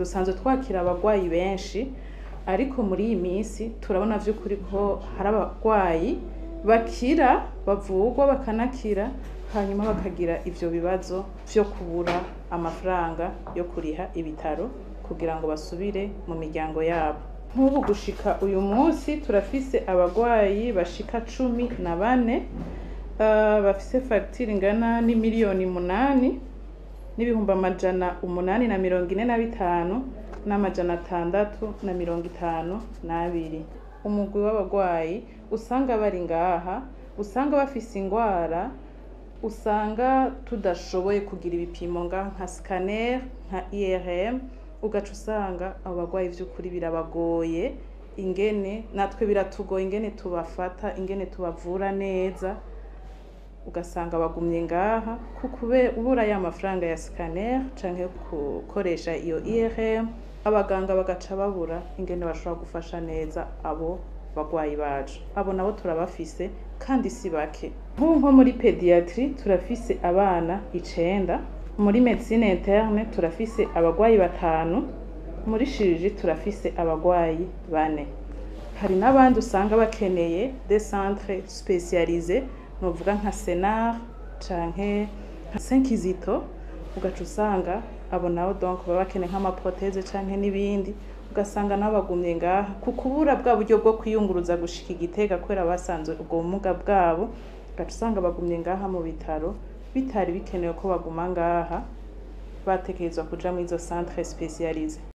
dusanzwe twakira abagwayi benshi ariko muri iyi minsi turabona vy'ukuri ko hari abagwayi bakira bavugwa bakanakira hanyuma bakagira ivyo bibazo vyo kubura amafaranga yo kuriha ibitaro kugira ngo basubire mu miryango yabo nk'ubu gushika uyu munsi turafise abagwayi bashika cumi na bane uh, bafise fagitire ingana n'imiliyoni munani n'ibihumbi amajana umunani na mirongo ine na bitanu n'amajana atandatu na mirongo itanu n'abiri umugwi w'abagwayi usanga bari ngaha usanga bafise ingwara usanga tudashoboye kugira ibipimo nga nka scanner nka IRM ugaca usanga abo bagwayi vy'ukuri birabagoye ingene natwe biratugoye ingene tubafata ingene tubavura neza ugasanga bagumye ngaha kubura ya mafaranga ya scanner canke gukoresha iyo IRM abaganga bagaca babura ingene bashobora gufasha neza abo bagwayi bacu abo nabo turabafise kandi si bake nk'ubu nko muri pediatri turafise abana icenda muri medicine interne turafise abagwayi batanu muri shiriji turafise abagwayi bane hari n'abandi usanga bakeneye des centres spécialisés novuga nka senar canke nka senkizito ugaca usanga abo nabo donc baba bakeneye nk'amaproteze canke n'ibindi ugasanga nabo bagumye ngaha ku kubura bwa buryo bwo kwiyunguruza gushika igitega kubera basanzwe ubwo bumuga bwabo ugaca usanga bagumye ngaha mu bitaro bitari bikenewe ko baguma ngaha batekerezwa kuja muri izo centre spécialisées